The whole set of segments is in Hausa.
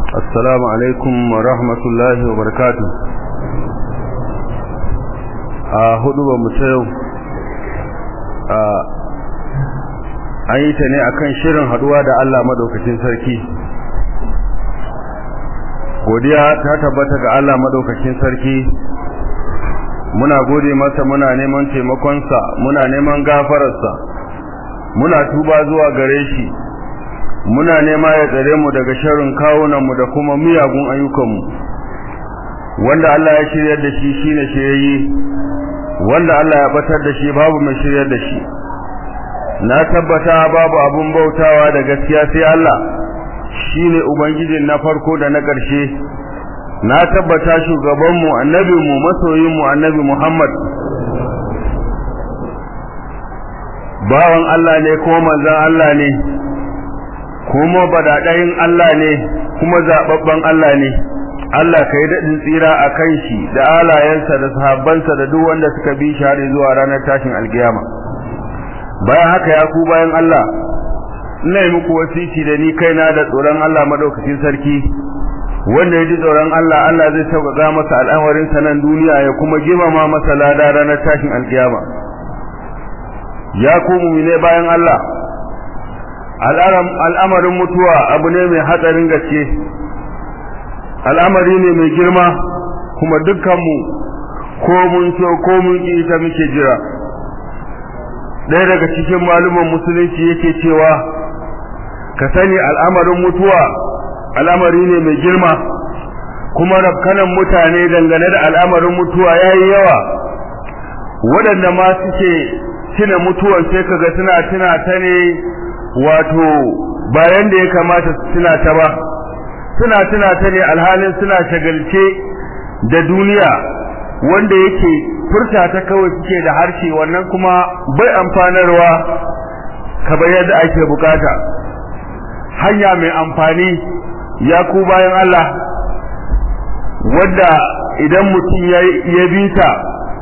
السلام عليكم ورحمة الله وبركاته a hudu ba mu yau an yi ta ne akan shirin haduwa da Allah madaukakin sarki godiya ta tabbata ga Allah madaukakin sarki muna gode masa muna neman taimakonsa muna neman gafararsa muna tuba zuwa gare shi muna nema ya tsare mu daga sharrin kawunanmu da kuma miyagun ayyukanmu wanda Allah ya shiryar da shi shine shirye wanda Allah ya batar da shi babu mai shiryar da shi na tabbata babu abun bautawa da gaskiya sai Allah shine ubangijin na farko da na ƙarshe na tabbata shugabanmu annabinmu masoyinmu annabi Muhammad bawan Allah ne ko manzon Allah ne kuma badadayin Allah ne kuma zababban Allah ne Allah kai daɗin tsira a kan shi da alayensa da sahabbansa da duk wanda suka bi shi har zuwa ranar tashin alkiyama bayan haka ya ku bayan Allah ina yi muku wasiki da ni kaina da tsoron Allah madaukakin sarki wanda ya ji tsoron Allah Allah zai sauƙaƙa masa al'amarin sa nan duniya ya kuma girmama masa lada ranar tashin alkiyama ya ku mu'mine bayan Allah al'amarin mutuwa abu ne mai hatsarin gaske al'amari ne mai girma kuma dukkanmu ko mun so ko mun ki ita muke jira ɗaya daga cikin maluman musulunci yake cewa ka sani al'amarin mutuwa al'amari ne mai girma kuma rafkanan mutane dangane da al'amarin mutuwa ya yi yawa waɗanda ma suke tuna mutuwan sai kaga suna tuna ta ne wato bayan da ya kamata su tuna ta ba suna tuna ta ne alhalin suna shagalce da duniya wanda yake furta ta kawai suke da harshe wannan kuma bai amfanarwa kamar yadda ake bukata hanya mai amfani ya ku bayan Allah wanda idan mutum ya bi ta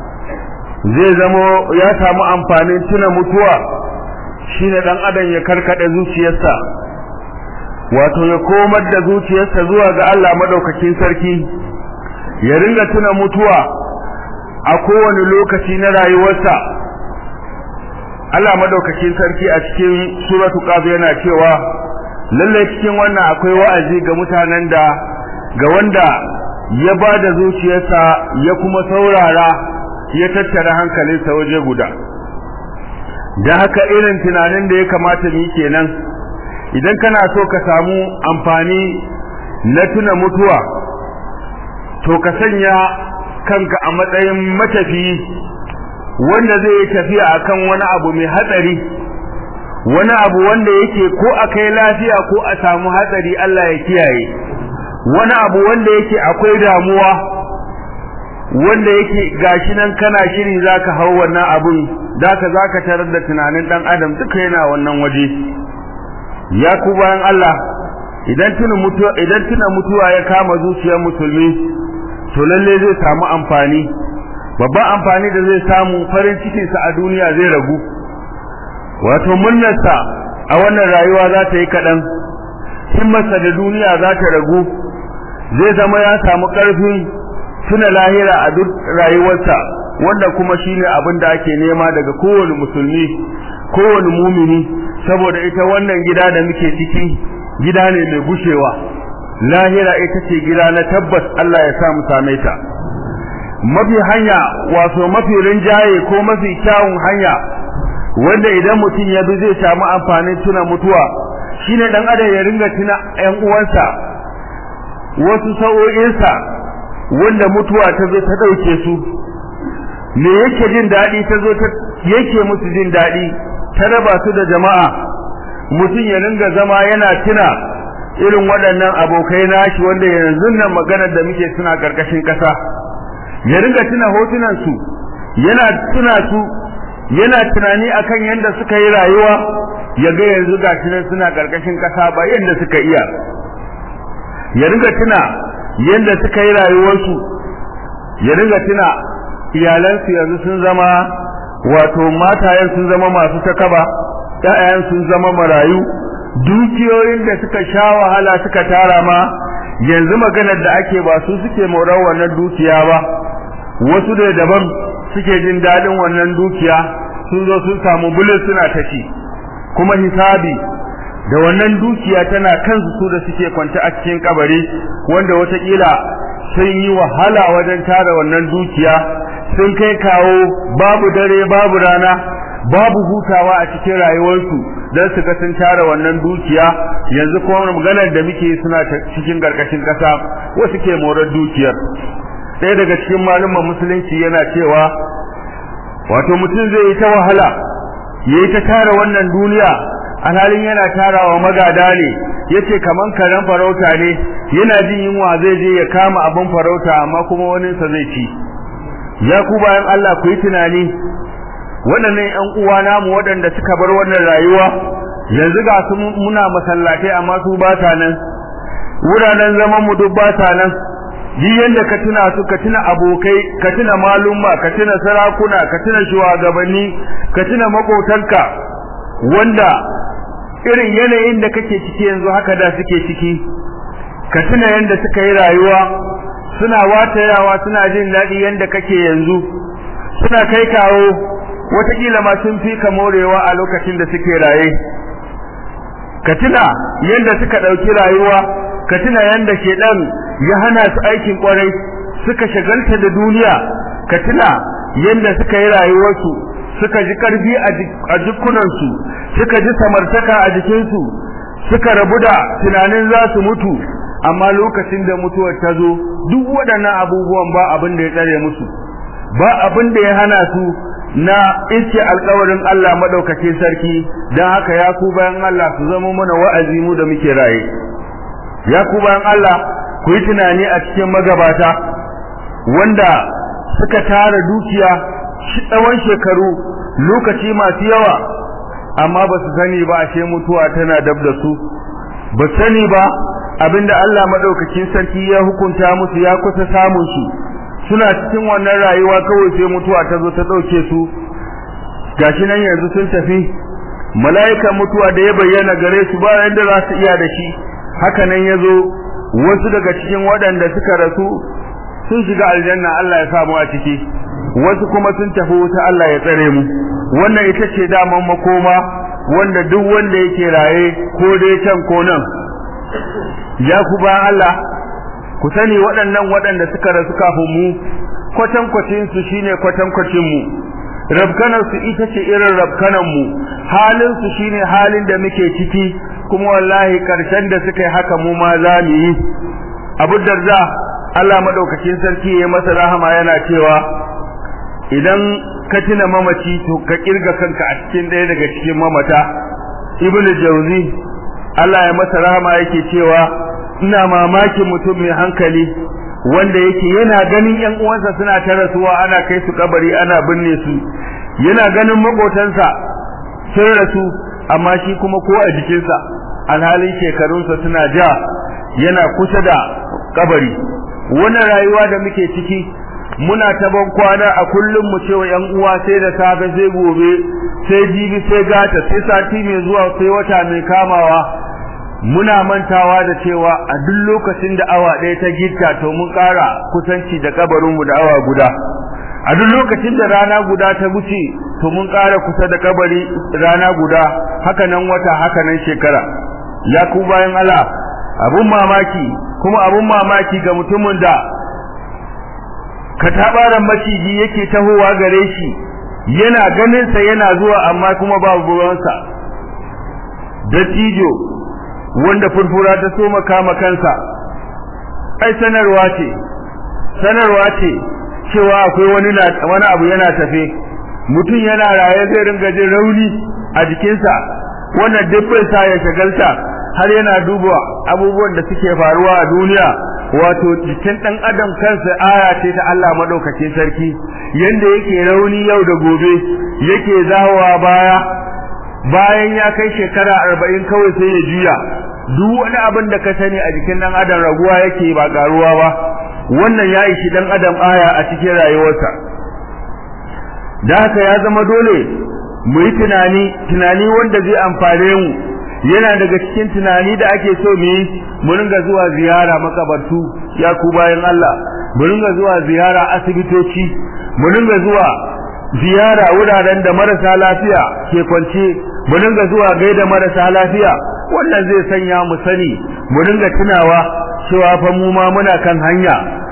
zai zamo ya samu amfanin tuna mutuwa shine dan adam ya karkade zuciyarsa wato ya komar da zuciyarsa zuwa ga Allah madaukakin sarki ya ringa tuna mutuwa a kowane lokaci na rayuwarsa Allah madaukakin sarki a cikin suratu qaf yana cewa lalle cikin wannan akwai wa'azi ga mutanen da ga wanda ya bada zuciyarsa ya kuma saurara ya tattara hankalinsa waje guda da haka irin tunanin da ya kamata mu kenan idan kana so ka samu amfani na tuna mutuwa to ka sanya kanka a matsayin matafi wanda zai yi tafiya akan wani abu mai hatsari wani abu wanda yake ko akai lafiya ko a samu hatsari Allah ya kiyaye wani abu wanda yake akwai damuwa wanda yake gashi nan kana shiri zaka hau wannan abun zaka zaka tarar da tunanin dan adam duka yana wannan waje ya ku bayan Allah idan tuna mutuwa idan tuna mutuwa ya kama zuciyar musulmi to lalle zai samu amfani babban amfani da zai samu farin cikin sa a duniya zai ragu wato munnarsa a wannan rayuwa za ta yi kadan himmarsa da duniya za ta ragu zai zama ya samu karfin tuna lahira a duk rayuwarsa wanda kuma shine abin da ake nema daga kowane musulmi kowane mumini saboda ita wannan gida da muke ciki gida ne mai gushewa lahira ita ce gida na tabbas Allah ya sa mu same ta mafi hanya wato mafi rinjaye ko mafi kyawun hanya wanda idan mutum ya bi zai samu amfanin tuna mutuwa shine dan adam ya ringa tuna ƴan uwansa wasu sa'o'insa wanda mutuwa ta zo ta dauke su me yake jin dadi ta zo ta yake musu jin dadi ta raba su da jama'a mutum ya ringa zama yana tuna irin waɗannan abokai nashi wanda yanzu nan maganar da muke suna karkashin ƙasa ya ringa tuna hotunan su yana tuna su yana tunani akan yanda suka yi rayuwa ya ga yanzu gashi nan suna karkashin ƙasa ba yanda suka iya ya ringa tuna yanda suka yi rayuwarsu ya ringa tuna iyalansu yanzu sun zama wato matayen sun zama masu takaba ƴaƴan sun zama marayu dukiyoyin da suka sha wahala suka tara ma yanzu maganar da ake ba su suke morar wannan dukiya ba wasu da daban suke jin dadin wannan dukiya sun zo sun samu bulus suna ta ci kuma hisabi da wannan dukiya tana kansu su da suke kwance a cikin kabari wanda watakila sun yi wahala wajen tara wannan dukiya sun kai kawo babu dare babu rana babu hutawa a cikin rayuwarsu don su ga sun tara wannan dukiya yanzu kuma maganar da muke suna cikin garkashin kasa wasu ke morar dukiyar ɗaya daga cikin malumman musulunci yana cewa wato mutum zai yi ta wahala ya yi ta tara wannan duniya alhalin yana tarawa magada ne yace kaman karen farauta ne yana jin yunwa zai je ya kama abin farauta amma kuma wani sa zai ci ya ku bayan Allah ku yi tunani waɗannan ƴan uwa namu waɗanda suka bar wannan rayuwa yanzu ga su muna masallatai amma su ba ta nan wuraren zaman mu duk ba ta nan duk yanda ka tuna su ka tuna abokai ka tuna malumma ka tuna sarakuna ka tuna shugabanni ka tuna makotanka wanda irin yanayin da kake ciki yanzu haka da suke ciki ka tuna yanda suka yi rayuwa suna watayawa suna jin daɗi yanda kake yanzu suna kai kawo wataƙila ma sun fi ka morewa a lokacin da suke raye ka tuna yanda suka ɗauki rayuwa ka tuna yanda shedan ya hana su aikin kwarai suka shagalta da duniya ka tuna yanda suka yi rayuwarsu suka ji karfi a jikunansu suka ji samartaka a jikinsu suka rabu da tunanin za su mutu amma lokacin da mutuwar ta zo duk waɗannan abubuwan ba abin da ya tsare musu ba abin da ya hana su na iske alkawarin Allah madaukakin sarki dan haka ya ku bayan Allah su zama mana wa'azi mu da muke raye ya ku bayan Allah ku yi tunani a cikin magabata wanda suka tara dukiya tsawon shekaru lokaci masu yawa amma ba su sani ba ashe mutuwa tana dab da su ba sani ba abinda Allah madaukakin sarki ya hukunta musu ya kusa samun su suna cikin wannan rayuwa kawai sai mutuwa ta zo ta dauke su gashi nan yanzu sun tafi mala'ikan mutuwa da ya bayyana gare su ba yanda za su iya da shi haka nan yazo wasu daga cikin waɗanda suka rasu sun shiga aljanna Allah ya samu a ciki wasu kuma sun tafi wuta Allah ya tsare mu wannan ita ce daman makoma wanda duk wanda yake raye ko dai can ko nan ya ku ba Allah ku sani waɗannan waɗanda suka rasu kafin mu kwatan kwacin su shine kwatan kwacin mu rabkanan su ita ce irin rabkanan mu halin su shine halin da muke ciki kuma wallahi karshen da suka yi haka mu ma za mu yi abu darda Allah madaukakin sarki ya masa rahama yana cewa idan ka tuna mamaci to ka kirga kanka a cikin ɗaya daga cikin mamata ibnu jauzi Allah ya masa rahama yake cewa ina mamakin mutum mai hankali wanda yake yana ganin ƴan uwansa suna ta rasuwa ana kai su kabari ana binne su yana ganin makotansa sun rasu amma shi kuma ko a jikinsa alhalin shekarunsa suna ja yana kusa da kabari wannan rayuwa da muke ciki muna ta ban kwana a kullum mu cewa yan uwa sai da safe sai gobe sai jibi sai gata sai sati mai zuwa sai wata mai kamawa muna mantawa da cewa a duk lokacin da awa ɗaya ta gitta to mun ƙara kusanci da kabarinmu da awa guda a duk lokacin da rana guda ta wuce to mun ƙara kusa da kabari rana guda haka nan wata haka nan shekara ya ku bayan Allah abun mamaki kuma abun mamaki ga mutumin da katabaran maciji yake tahowa gare shi yana ganin sa yana zuwa amma kuma babu ruwansa dattijo wanda furfura ta soma kama kansa ai sanarwa ce sanarwa ce cewa akwai wani wani abu yana tafe mutum yana raye zai ringa jin rauni a jikinsa wannan duk bai sa ya shagalta har yana duba abubuwan da suke faruwa a duniya wato jikin dan adam kansa aya ce ta Allah madaukakin sarki yanda yake rauni yau da gobe yake zawowa baya bayan ya kai shekara arba'in kawai sai ya juya duk wani abin da ka sani a jikin dan adam raguwa yake ba karuwa ba wannan ya ishi dan adam aya a cikin rayuwarsa da haka ya zama dole mu yi tunani tunani wanda zai amfane mu yana daga cikin tunani da ake so mu yi mu ringa zuwa ziyara makabartu ya ku bayan Allah mu ringa zuwa ziyara asibitoci mu ringa zuwa ziyara wuraren da marasa lafiya ke kwance mu ringa zuwa gaida marasa lafiya wannan zai sanya mu sani mu ringa tunawa cewa fa mu ma muna kan hanya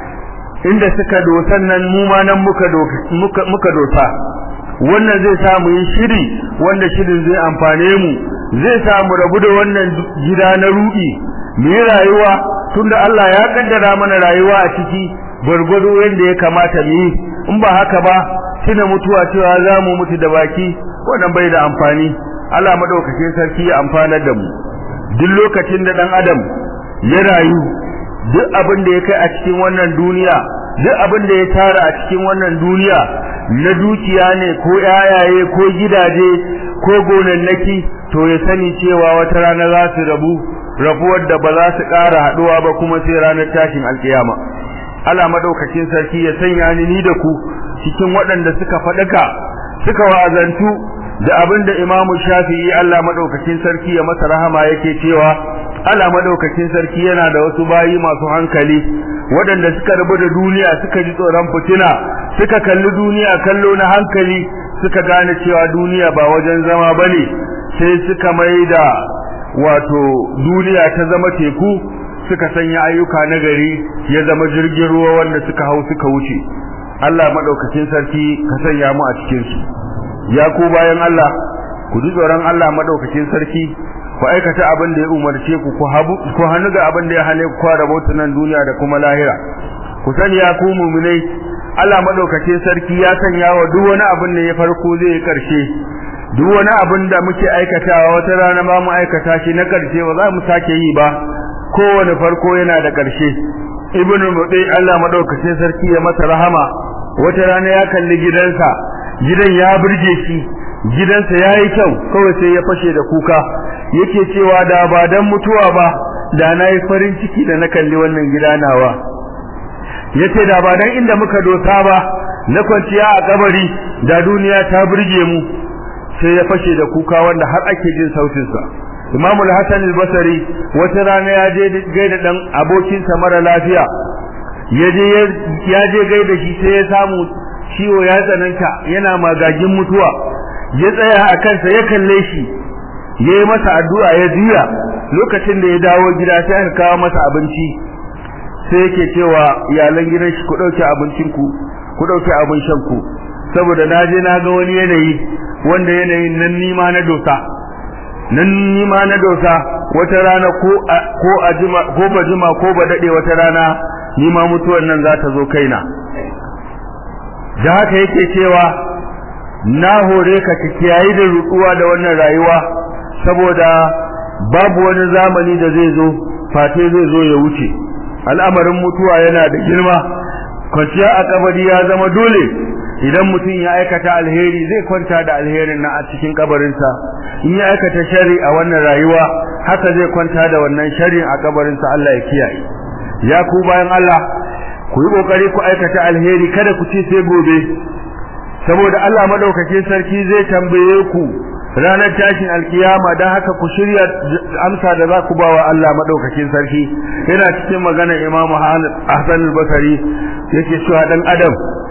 inda suka dosan nan mu ma nan muka muka muka dosa wannan zai sa mu yi shiri wanda shirin zai amfane mu zai sa mu rabu da wannan gida na rudi mu yi rayuwa tunda Allah ya kaddara mana rayuwa a ciki gurgudu yanda ya kamata mu yi in ba haka ba tuna mutuwa cewa za mu mutu da baki wannan bai da amfani Allah madaukakin sarki ya amfanar da mu duk lokacin da dan adam ya rayu duk abin da ya kai a cikin wannan duniya duk abin da ya tara a cikin wannan duniya na dukiya ne ko yayaye ko gidaje ko gonannaki to ya sani cewa wata rana za su rabu rabuwar da ba za su ƙara haɗuwa ba kuma sai ranar tashin alkiyama Allah madaukakin sarki ya sanya ni ni da ku cikin waɗanda suka faɗaka suka wa'azantu da abin da Imam Shafi'i Allah madaukakin sarki ya masa rahama yake cewa Allah madaukakin sarki yana da wasu bayi masu hankali waɗanda suka rabu da duniya suka ji tsoron fitina suka kalli duniya kallo na hankali suka gane cewa duniya ba wajen zama bane sai suka mai da wato duniya ta zama teku suka sanya ayyuka na gari ya zama jirgin ruwa wanda suka hau suka wuce Allah madaukakin sarki ka sanya mu a cikin su ya ku bayan Allah ku ji tsoron Allah madaukakin sarki ku aikata abin da ya umarce ku ku habu ku hannu ga abin da ya hane ku kwara nan duniya da kuma lahira ku sani ya ku mu'minai Allah madaukakin sarki ya sanya wa duk wani abin da ya farko zai yi karshe duk wani abin da muke aikatawa wata rana ba mu aikata shi na karshe ba za mu sake yi ba kowane farko yana da karshe ibnu mudai Allah madaukakin sarki ya masa rahama wata rana ya kalli gidansa gidan ya burge shi gidansa yayi kyau kawai sai ya fashe da kuka yake cewa da ba dan mutuwa ba da nayi farin ciki da na kalli wannan gida nawa yace da ba dan inda muka dosa ba na kwanciya a kabari da duniya ta burge mu sai ya fashe da kuka wanda har ake jin sautin sa Imam al-Hasan al-Basri wata rana ya je gaida dan abokinsa mara lafiya yaje ya je gaida shi sai ya samu ciwo ya tsananta yana magagin mutuwa ya tsaya a kansa ya kalle shi yayi masa addu'a ya juya lokacin da ya dawo gida sai aka kawo masa abinci sai yake cewa iyalan gidan shi ku dauke abincin ku ku dauke abin shan ku saboda naje na ga wani yanayi wanda yanayin nan nima na dosa nan nima na dosa wata rana ko ko ajima ko bajima ko ba dade wata rana nima mutuwar nan za ta zo kaina da haka yake cewa na hore ka kiyayi da rutuwa da wannan rayuwa saboda babu wani zamani da zai zo fate zai zo ya wuce al'amarin mutuwa yana da girma kwanciya a kabari ya zama dole idan mutum ya aikata alheri zai kwanta da alherin na a cikin kabarinsa in ya aikata shari a wannan rayuwa haka zai kwanta da wannan shari a kabarinsa Allah ya kiyaye ya ku bayan Allah ku yi kokari ku aikata alheri kada ku ci sai gobe saboda Allah madaukakin sarki zai tambaye ku ranar tashin alkiyama dan haka ku shirya amsa da za ku ba wa Allah madaukakin sarki yana cikin maganar Imam Hassan al-Basri yake cewa dan adam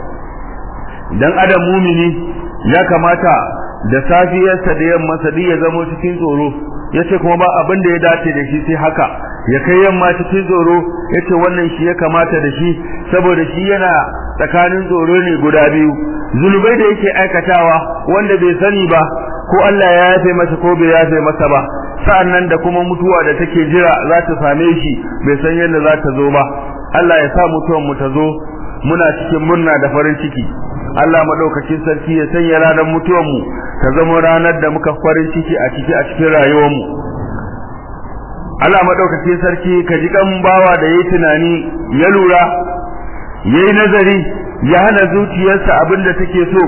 dan adam mumini ya kamata da safiyarsa da yamma duk ya zama cikin tsoro yace kuma ba abin da ya dace da shi sai haka ya kai yamma cikin tsoro yace wannan shi ya kamata da shi saboda shi yana tsakanin tsoro ne guda biyu zulubai da yake aikatawa wanda bai sani ba ko Allah ya yafe masa ko bai yafe masa ba sa'annan da kuma mutuwa da take jira za ta same shi bai san yadda za ta zo ba Allah ya sa mutuwan mu ta zo muna cikin murna da farin ciki Allah madaukakin sarki ya sanya ranar mutuwan mu ta zama ranar da muka farin ciki a ciki a cikin rayuwar mu Allah madaukakin sarki ka ji kan bawa da yayi tunani ya lura yayi nazari ya hana zuciyarsa abin da take so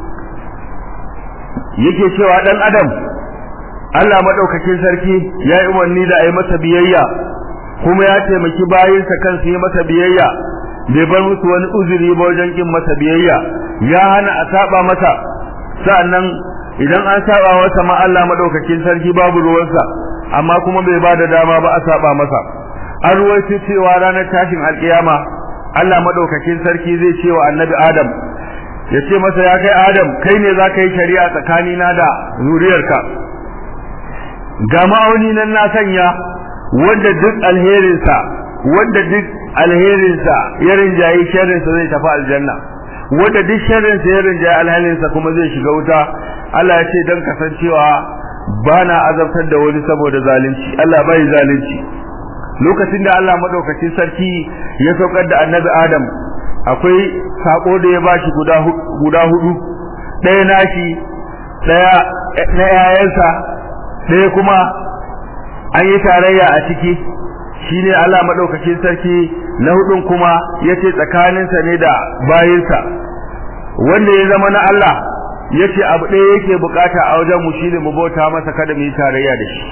yake cewa dan adam Allah madaukakin sarki ya yi umarni da ayi masa biyayya kuma ya taimaki bayinsa kansu yi masa biyayya bai bar musu wani uzuri ba wajen kin masa biyayya ya hana a saba masa sa'annan idan an saba masa ma Allah madaukakin sarki babu ruwansa amma kuma bai ba da dama ba a saba masa an ruwaito cewa ranar tashin alkiyama Allah madaukakin sarki zai ce wa annabi Adam ya ce masa ya kai Adam kai ne za ka yi shari'a tsakanina da zuriyarka ga ma'auni nan na sanya wanda duk alherinsa wanda duk alherinsa ya rinjaye sharrinsa zai tafi aljanna wanda duk sharrinsa ya rinjaye alhalinsa kuma zai shiga wuta Allah ya ce don kasancewa ba na azabtar da wani saboda zalunci Allah bai zalunci lokacin da Allah madaukakin sarki ya saukar da annabi Adam akwai sako da ya bashi guda guda hudu ɗaya nashi ɗaya na yayansa ɗaya kuma an yi tarayya a ciki shine Allah madaukakin sarki na hudun kuma yace tsakaninsa ne da bayinsa wanda ya zama na Allah yace abu ɗaya yake bukata a wajen mu shine mu bauta masa kada mu yi tarayya da shi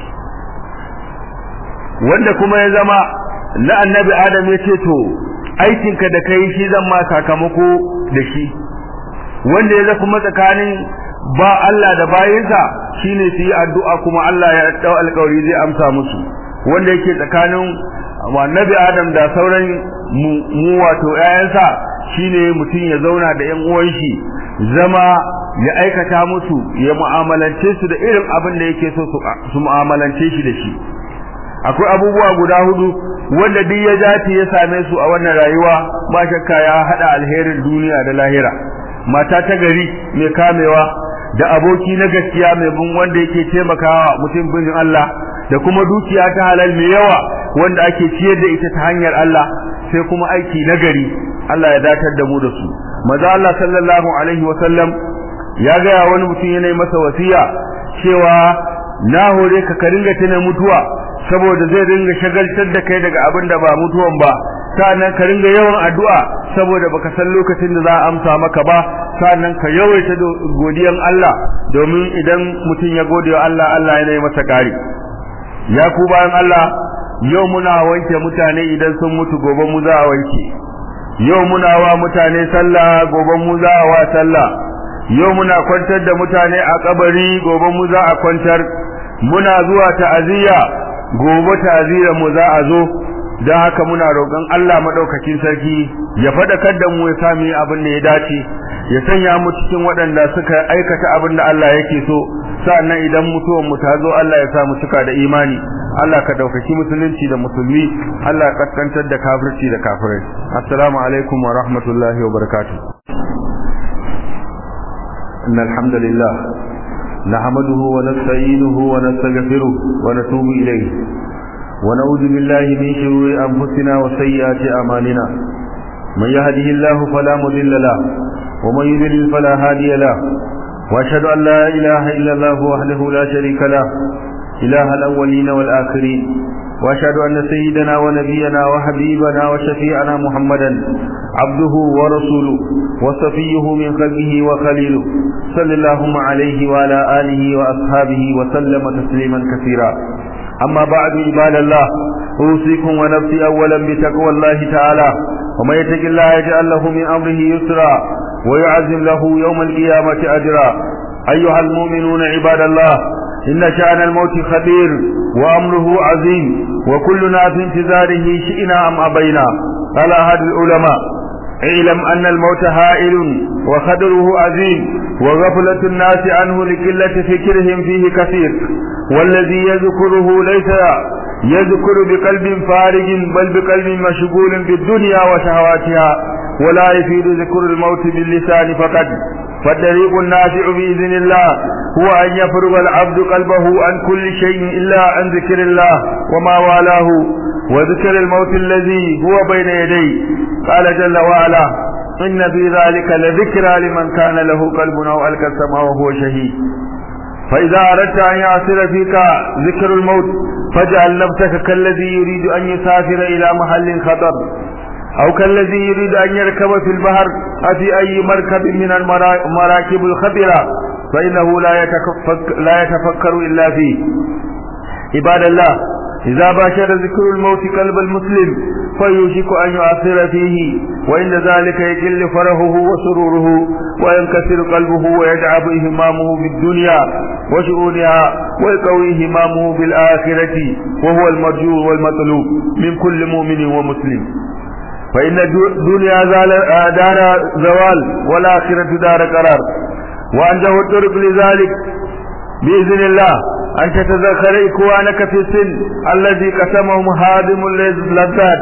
wanda kuma ya zama na annabi Adam yace to aikinka da kai shi zan ma sakamako da shi wanda ya zama kuma tsakanin ba Allah da bayinsa shine su yi addu'a kuma Allah ya dau alƙawari zai amsa musu wanda yake tsakanin annabi Adam da sauran mu wato ƴaƴansa shine mutum ya zauna da ƴan uwan shi zama ya aikata musu ya mu'amalance su da irin abin da yake so su mu'amalance shi da shi akwai abubuwa guda hudu wanda duk ya dace ya same su a wannan rayuwa ba shakka ya hada alherin duniya da lahira mata ta gari mai kamewa da aboki na gaskiya mai bin wanda yake taimakawa mutum bin Allah da kuma dukiya ta halal mai yawa wanda ake ciyar da ita ta hanyar Allah sai kuma aiki na gari Allah ya datar da mu da su maza Allah sallallahu alaihi wa sallam ya ga wani mutum yana masa wasiya cewa na hore ka ka ringa tuna mutuwa saboda zai ringa shagaltar da kai daga abin da ba mutuwan ba sa'annan ka ringa yawan addu'a saboda baka san lokacin da za a amsa maka ba sa'annan ka yawaita godiyan Allah domin idan mutum ya gode wa Allah Allah yana yi masa kari ya ku bayan Allah yau muna wanke mutane idan sun mutu gobe mu za a wanke yau muna wa mutane sallah gobe mu za a wa sallah yau muna kwantar da mutane a kabari gobe mu za a kwantar muna zuwa ta'aziyya gobe ta'aziyya mu za a zo don haka muna roƙon Allah madaukakin sarki ya faɗakar da mu ya sami abin da ya dace ya sanya mu cikin waɗanda suka aikata abin da Allah yake so sa'annan idan mutuwan mu ta zo Allah ya sa mu cika da imani Allah ka daukaki musulunci da musulmi Allah ka kaskantar da kafirci da kafirai assalamu alaikum wa rahmatullahi wa barakatuh innal hamdalillah nahmaduhu wa nasta'inuhu wa nastaghfiruh wa natubu ilayh wa na'udhu billahi min shururi anfusina wa sayyiati a'malina man yahdihillahu fala mudilla lahu wa man yudlil fala hadiya lahu واشهد ان لا اله الا الله وحده لا شريك له اله الاولين والاخرين واشهد ان سيدنا ونبينا وحبيبنا وشفيعنا محمدا عبده ورسوله وصفيه من خلقه وخليله صلى اللهم عليه وعلى اله واصحابه وسلم تسليما كثيرا اما بعد عباد الله اوصيكم ونفسي اولا بتقوى الله تعالى ومن يتق الله يجعل له من امره يسرا ويعزم له يوم القيامة أجرا أيها المؤمنون عباد الله إن شأن الموت خبير وأمره عظيم وكلنا في انتظاره شئنا أم أبينا قال أحد العلماء اعلم أن الموت هائل وخدره عظيم وغفلة الناس عنه لقلة فكرهم فيه كثير والذي يذكره ليس يذكر بقلب فارغ بل بقلب مشغول بالدنيا وشهواتها ولا يفيد ذكر الموت باللسان فقط فالطريق النافع بإذن الله هو أن يفرغ العبد قلبه عن كل شيء إلا عن ذكر الله وما والاه وذكر الموت الذي هو بين يديه قال جل وعلا إن في ذلك لذكرى لمن كان له قلب أو ألقى السماء وهو شهيد فإذا أردت أن يعصر فيك ذكر الموت فاجعل نفسك كالذي يريد أن يسافر إلى محل خطر أو كالذي يريد أن يركب في البحر أفي أي مركب من المراكب الخطرة فإنه لا يتفكر, لا يتفكر إلا فيه عباد الله إذا باشر ذكر الموت قلب المسلم فيوشك أن يؤثر فيه وإن ذلك يجل فرحه وسروره وينكسر قلبه ويدعب إهمامه بالدنيا وشؤونها ويقوي همامه بالآخرة وهو المرجو والمطلوب من كل مؤمن ومسلم فإن الدنيا دار زوال والآخرة دار قرار وأنجه الطرق لذلك بإذن الله أن تتذكر إخوانك في السن الذي قسمهم هادم اللذات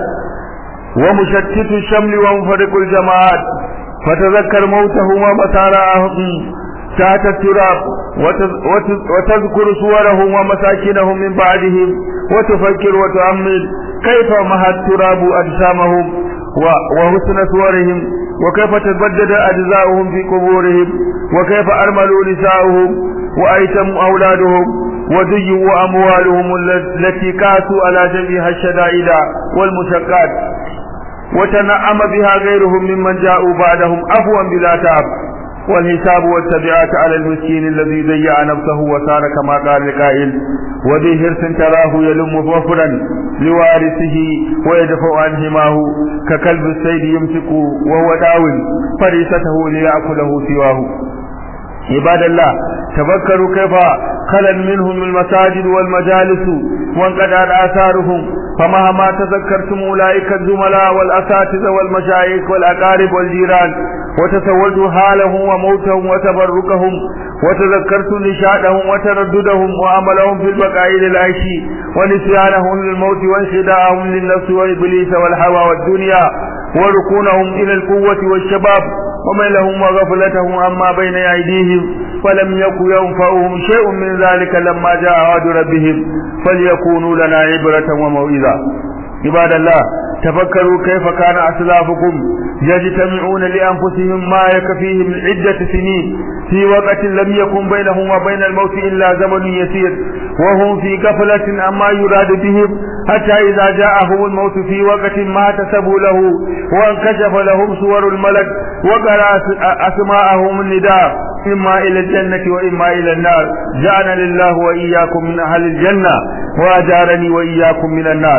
ومشتت الشمل ومفرق الجماعات فتذكر موتهم ومسارعهم تحت التراب وتذكر صورهم ومساكنهم من بعدهم وتفكر وتؤمل كيف مها التراب أجسامهم وحسن صورهم وكيف تبدد أجزاؤهم في قبورهم وكيف أرملوا نساؤهم وأيتموا أولادهم وديوا أموالهم التي كاسوا على جميع الشدائد والمشقات وتنعم بها غيرهم ممن جاءوا بعدهم عفوا بلا تعب والحساب والتبعات على المسكين الذي ضيع نفسه وصار كما قال القائل وذي حرص تراه يلم وفرا لوارثه ويدفع عن هماه ككلب السيد يمسك وهو داو فريسته ليأكله سواه عباد الله تفكروا كيف خلل منهم المساجد والمجالس وانقطعت آثارهم فمهما تذكرتم أولئك الزملاء والأساتذة والمشايخ والأقارب والجيران وتصورت حالهم وموتهم وتبركهم وتذكرت نشاطهم وترددهم وعملهم في البقاء للعيش ونسيانهم للموت وانخداعهم للنفس وإبليس والهوى والدنيا وركونهم إلى القوة والشباب وميلهم وغفلتهم عما بين أيديهم فلم يكن ينفعهم شيء من ذلك لما جاء وعد ربهم فليكونوا لنا عبرة وموعظة عباد الله تفكروا كيف كان أسلافكم يجتمعون لأنفسهم ما يكفيهم من عدة سنين في وقت لم يكن بينهم وبين الموت إلا زمن يسير وهم في غفلة عما يراد بهم حتى إذا جاءهم الموت في وقت ما احتسبوا له وانكشف لهم صور الملك وقرأ أسماءهم النداء إما إلى الجنة وإما إلى النار جعلنا لله وإياكم من أهل الجنة وأجارني وإياكم من النار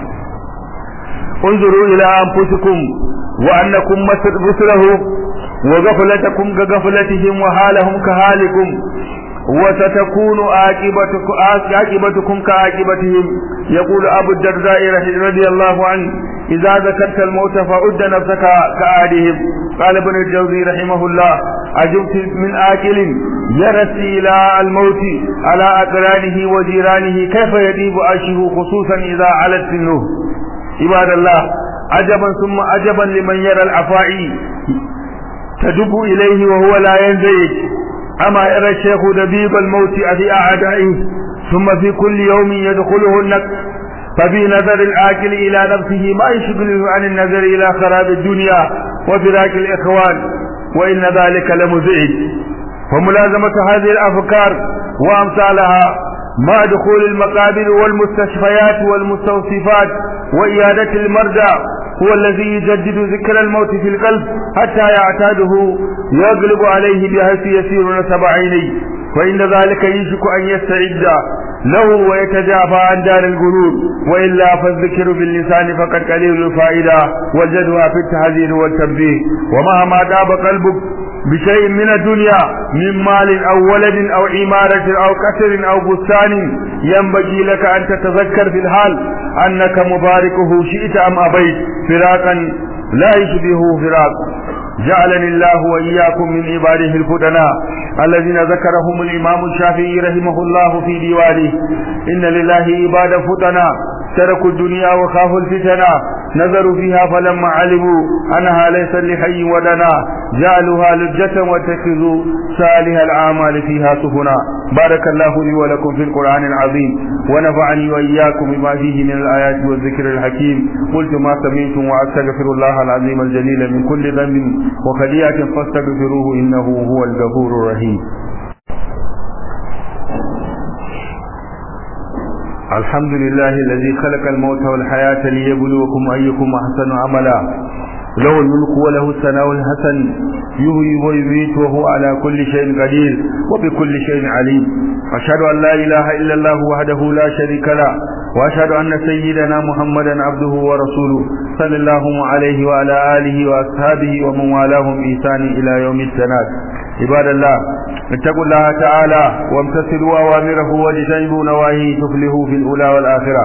انظروا إلى أنفسكم وأنكم مثله وغفلتكم كغفلتهم وحالهم كحالكم وستكون عاقبتكم عاقبتكم كعاقبتهم يقول أبو الدرداء رضي الله عنه إذا ذكرت الموت فعد نفسك كعادهم قال ابن الجوزي رحمه الله عجبت من آكل يرسي إلى الموت على أقرانه وجيرانه كيف يديب عشه خصوصا إذا علت سنه عباد الله عجبا ثم عجبا لمن يرى العفائي تدب إليه وهو لا ينزعج أما يرى الشيخ دبيب الموت في أعدائه ثم في كل يوم يدخله النقص ففي نظر الآكل إلى نفسه ما يشغله عن النظر إلى خراب الدنيا وفراق الإخوان وإن ذلك لمزعج وملازمة هذه الأفكار وأمثالها مع دخول المقابر والمستشفيات والمستوصفات وإيادة المرضى هو الذي يجدد ذكر الموت في القلب حتى يعتاده يغلب عليه بحيث يسير نسب عينيه فإن ذلك يشك أن يستعد له ويتجافى عن دار القلوب وإلا فالذكر باللسان فقد قليل الفائدة وجدها في التحذير والتنبيه ومهما داب قلبك بشيء من الدنيا من مال أو ولد أو عمارة أو قصر أو بستان ينبغي لك أن تتذكر في الحال أنك مباركه شئت أم أبيت فراقا لا يشبهه فراق جعلني الله وإياكم من عباده الفدناء الذين ذكرهم الإمام الشافعي رحمه الله في ديوانه إن لله عبادا فدناء تركوا الدنيا وخافوا الفتنة نظروا فيها فلما علموا أنها ليس لحي ودنا جعلوها لجة واتخذوا صالح الأعمال فيها سفنا بارك الله لي ولكم في القرآن العظيم ونفعني وإياكم بما فيه من الآيات والذكر الحكيم قلت ما سمعتم وأستغفر الله العظيم الجليل من كل ذنب وخليئة فاستغفروه إنه هو الغفور الرحيم الحمد لله الذي خلق الموت والحياة ليبلوكم أيكم أحسن عملا له الملك وله الثناء الحسن يهوي ويميت وهو على كل شيء قدير وبكل شيء عليم أشهد أن لا إله إلا الله وحده لا شريك له وأشهد أن سيدنا محمدا عبده ورسوله صلى الله عليه وعلى آله وأصحابه ومن والاهم بإحسان إلى يوم التناد عباد الله اتقوا الله تعالى وامتثلوا أوامره واجتنبوا نواهيه تفلحوا في الأولى والآخرة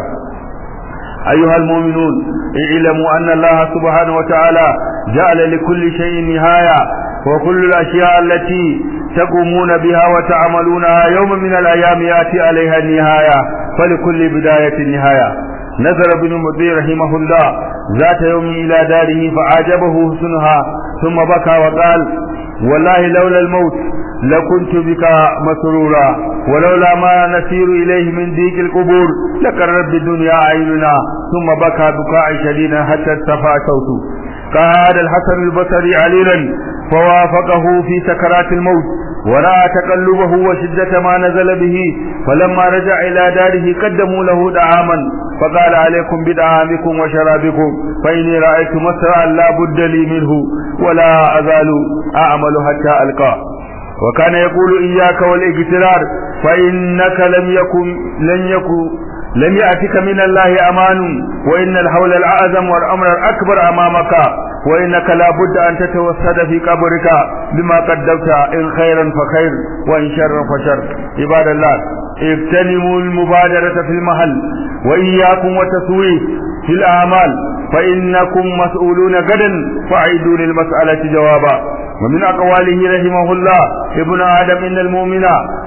أيها المؤمنون اعلموا أن الله سبحانه وتعالى جعل لكل شيء نهاية وكل الأشياء التي تقومون بها وتعملونها يوم من الأيام يأتي عليها النهاية فلكل بداية نهاية نزل بن مطيع رحمه الله ذات يوم إلى داره فعجبه حسنها ثم بكى وقال والله لولا الموت لكنت بك مسرورا ولولا ما نسير إليه من ديك القبور لقرت بالدنيا عيننا ثم بكى بكاء شديدا حتى ارتفع صوته قال الحسن البصري عليلا فوافقه في سكرات الموت ورأى تقلبه وشدة ما نزل به فلما رجع إلى داره قدموا له دعاما فقال عليكم بدعامكم وشرابكم فإني رأيت مسرعا لا بد لي منه ولا أزال أعمل حتى ألقاه وكان يقول إياك والاغترار فإنك لم يكن لن يكن لم يأتك من الله أمان وإن الحول الأعظم والأمر الأكبر أمامك وإنك لا بد أن تتوسد في قبرك بما قدمت إن خيرا فخير وإن شرا فشر عباد الله اغتنموا المبادرة في المحل وإياكم وتسويه في الأعمال فإنكم مسؤولون غدا فأعيدوا للمسألة جوابا ومن أقواله رحمه الله ابن آدم إن المؤمن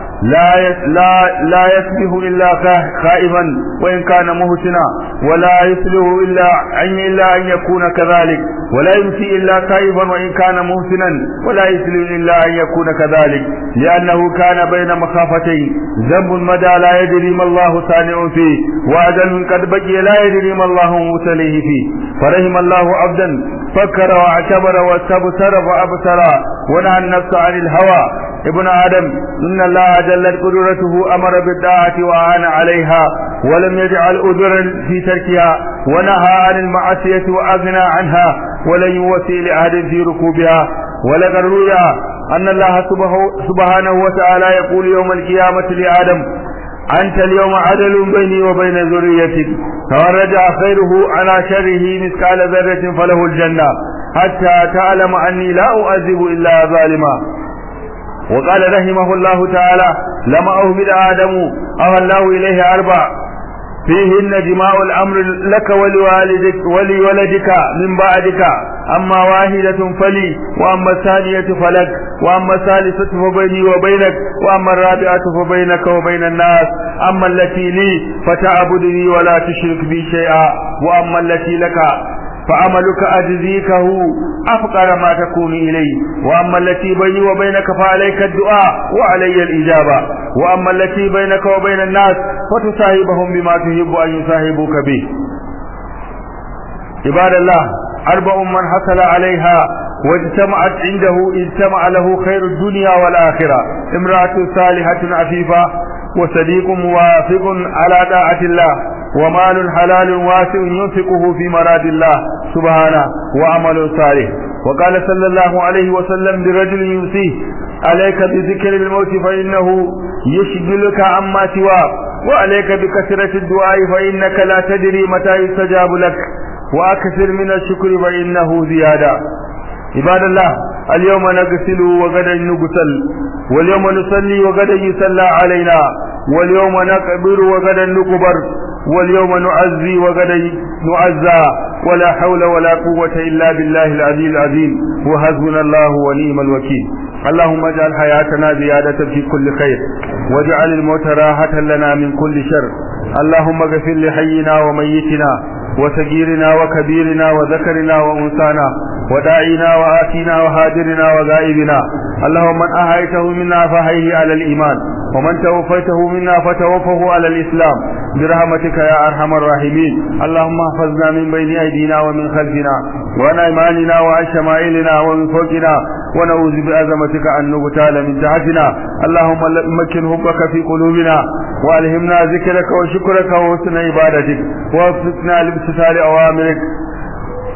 لا لا لا يصبح الا خائبا وان كان مهتنا ولا يصلح الا ان الا ان يكون كذلك ولا يمسي الا خائبا وان كان مهتنا ولا يصلح الا ان يكون كذلك لانه كان بين مخافتين ذنب مدى لا يدري ما الله صانع فيه واجل قد بقي لا يدري ما الله مبتليه فيه فرحم الله عبدا فكر واعتبر واستبصر وابصر ونهى النفس عن الهوى ابن آدم إن الله جلت قدرته أمر بالطاعة وأعان عليها ولم يجعل أذرا في تركها ونهى عن المعصية وأغنى عنها ولن يوصي لأحد في ركوبها ولقد روي أن الله سبحانه وتعالى يقول يوم القيامة لآدم أنت اليوم عدل بيني وبين ذريتك فمن رجع خيره على شره مثقال ذرة فله الجنة حتى تعلم أني لا أعذب إلا ظالما وقال رحمه الله تعالى لما أهمل آدم أوى الله إليه أربع فيهن جماع الأمر لك ولوالدك ولولدك من بعدك أما واحدة فلي وأما الثانية فلك وأما الثالثة فبيني وبينك وأما الرابعة فبينك وبين الناس أما التي لي فتعبدني ولا تشرك بي شيئا وأما التي لك فعملك أجزيكه أفقر ما تكون إليه وأما التي بيني وبينك فعليك الدعاء وعلي الإجابة وأما التي بينك وبين الناس فتصاحبهم بما تحب أن يصاحبوك به عباد الله أربع من حصل عليها واجتمعت عنده اجتمع له خير الدنيا والآخرة امرأة صالحة عفيفة وصديق موافق على طاعة الله ومال حلال واسع ينفقه في مراد الله سبحانه وعمل صالح وقال صلى الله عليه وسلم لرجل يوصيه عليك بذكر الموت فإنه يشغلك عما سواه وعليك بكثرة الدعاء فإنك لا تدري متى يستجاب لك وأكثر من الشكر فإنه زيادة عباد الله اليوم نغسل وغدا نغسل واليوم نصلي وغدا يصلى علينا واليوم نقبر وغدا نقبر واليوم نعزي وغدا نعزى ولا حول ولا قوة إلا بالله العلي العظيم وحسبنا الله ونعم الوكيل اللهم اجعل حياتنا زيادة في كل خير واجعل الموت راحة لنا من كل شر اللهم اغفر لحينا وميتنا وصغيرنا وكبيرنا وذكرنا وانثانا وداعينا وآتينا وهاجرنا وغائبنا اللهم من أحيته منا فحيه على الإيمان ومن توفيته منا فتوفه على الإسلام برحمتك يا أرحم الراحمين اللهم احفظنا من بين أيدينا ومن خلفنا وعن أيماننا وعن شمائلنا ومن فوقنا ونعوذ بعظمتك أن نغتال من تحتنا اللهم مكن حبك في قلوبنا والهمنا ذكرك وشكرك وحسن عبادتك ووفقنا لامتثال أوامرك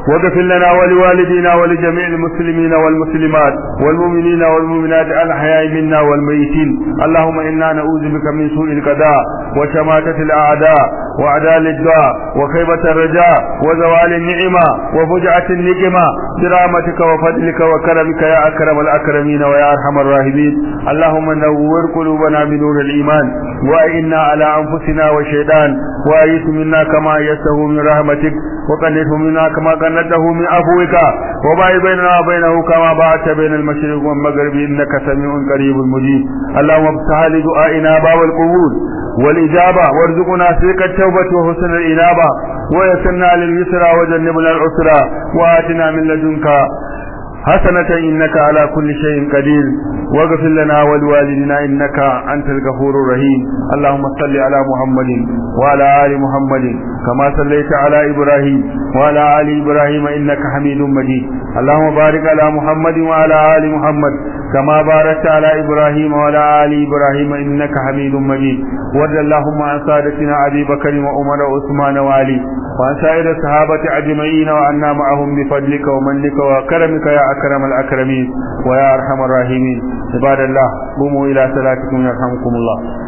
واغفر لنا ولوالدينا ولجميع المسلمين والمسلمات والمؤمنين والمؤمنات الأحياء منا والميتين اللهم إنا نعوذ بك من سوء القضاء وشماتة الأعداء وأعداء الدعاء وخيبة الرجاء وزوال النعمة وفجعة النقمة برحمتك وفضلك وكرمك يا أكرم الأكرمين ويا أرحم الراحمين اللهم نور قلوبنا بنور الإيمان وإنا على أنفسنا وشيطان وأيس منا كما يسه من رحمتك وقنته منا كما قنته من عفوك وباعد بيننا وبينه كما باعدت بين المشرق والمغرب إنك سميع قريب مجيب اللهم افتح لدعائنا باب القبول والإجابة وارزقنا سلك التوبة وحسن الإنابة ويسرنا لليسرى وجنبنا العسرى وآتنا من لدنك حسنة إنك على كل شيء قدير واغفر لنا ولوالدنا إنك أنت الغفور الرحيم اللهم صل على محمد وعلى آل محمد كما صليت على إبراهيم وعلى آل إبراهيم إنك حميد مجيد اللهم بارك على محمد وعلى آل محمد كما باركت على إبراهيم وعلى آل إبراهيم إنك حميد مجيد وارض اللهم عن سادتنا أبي بكر وعمر وعثمان وعلي وعن سائر الصحابة أجمعين وعنا معهم بفضلك ومنك وكرمك يا أكرم الأكرمين ويا أرحم الراحمين عباد الله قوموا إلى صلاتكم يرحمكم الله